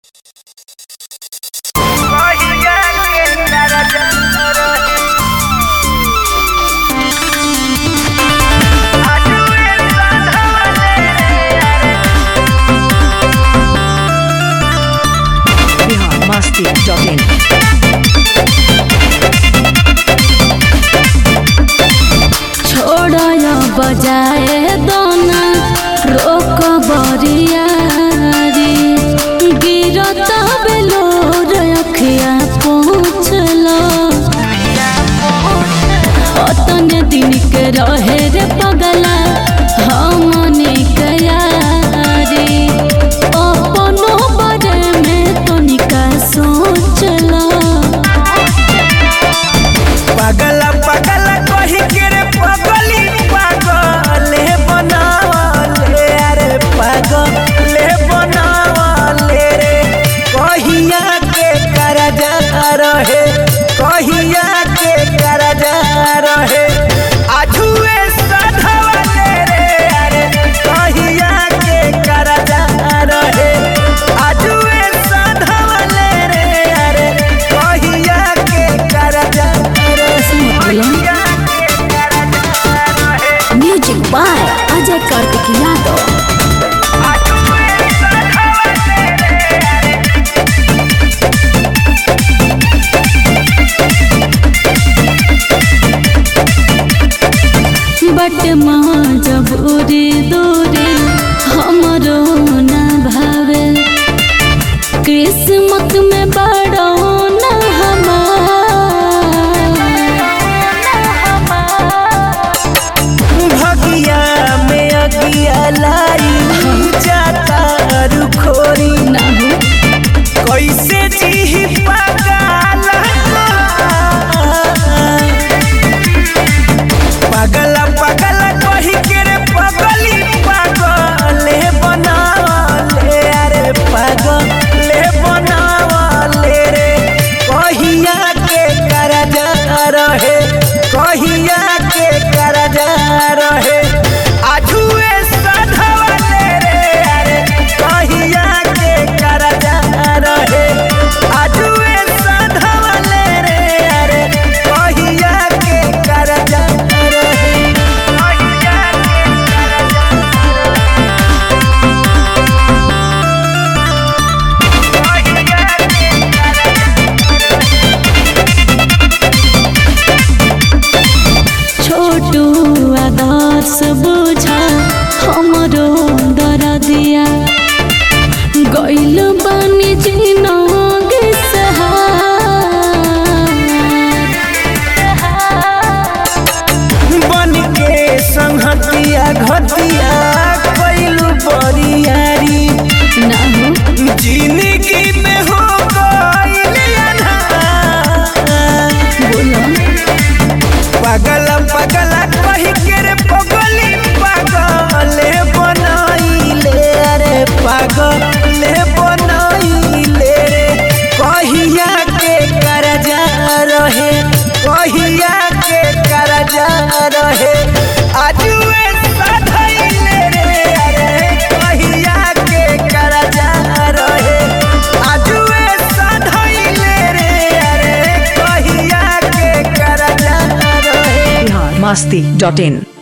Masti.in. छोड़य बजाए दोना रोक बरियारी गिरत बेलोर अखिया पहुँचल अतने दिन के रहे रे पगला हमने कयारी अपनो बारे में तनिका सोचला पागल पागल कही के रे पगली पागले बनावले अरे पागले बनावले रे कहिया के करजा रहे कहिया के करजा रहे आजुए सधवले रे अरे कहिया के करजा रहे आजुए सधवले रे अरे कहिया के करजा रहे म्यूजिक बाय अजय कार्तिक यादव बट माँ जब उड़ी दूरी हमरो न भावे किस्मत में बड़ो न भगिया में अगिया लाई जाता रुखोरी हमार कैसे जी पागल पागल पागल कही के रे पगली पागले बनावले अरे पागले बनावले रे कहिया के करजा रहे कहिया के करजा रहे आजुए सधवले रे अरे कहिया के करजा रहे आजुए सधवले रे अरे कहिया के करजा रहे कहिया के छोटू आदर्श बुझा हमरो दरदिया गइल बानी जिनगी बन के संहतिया घटिया कैलू बरियारी जिंदगी में हो गइल अन्हार। पागल पागल कही के रे पगली पागले बनाइले रे पागले बनाइले रे कहिया के करजा रहे कहिया के करजा रहे आजुए सधैले रे अरे कहिया के करजा रहे आजुए सधैले रे अरे कहिया के करजा रहे Masti.in.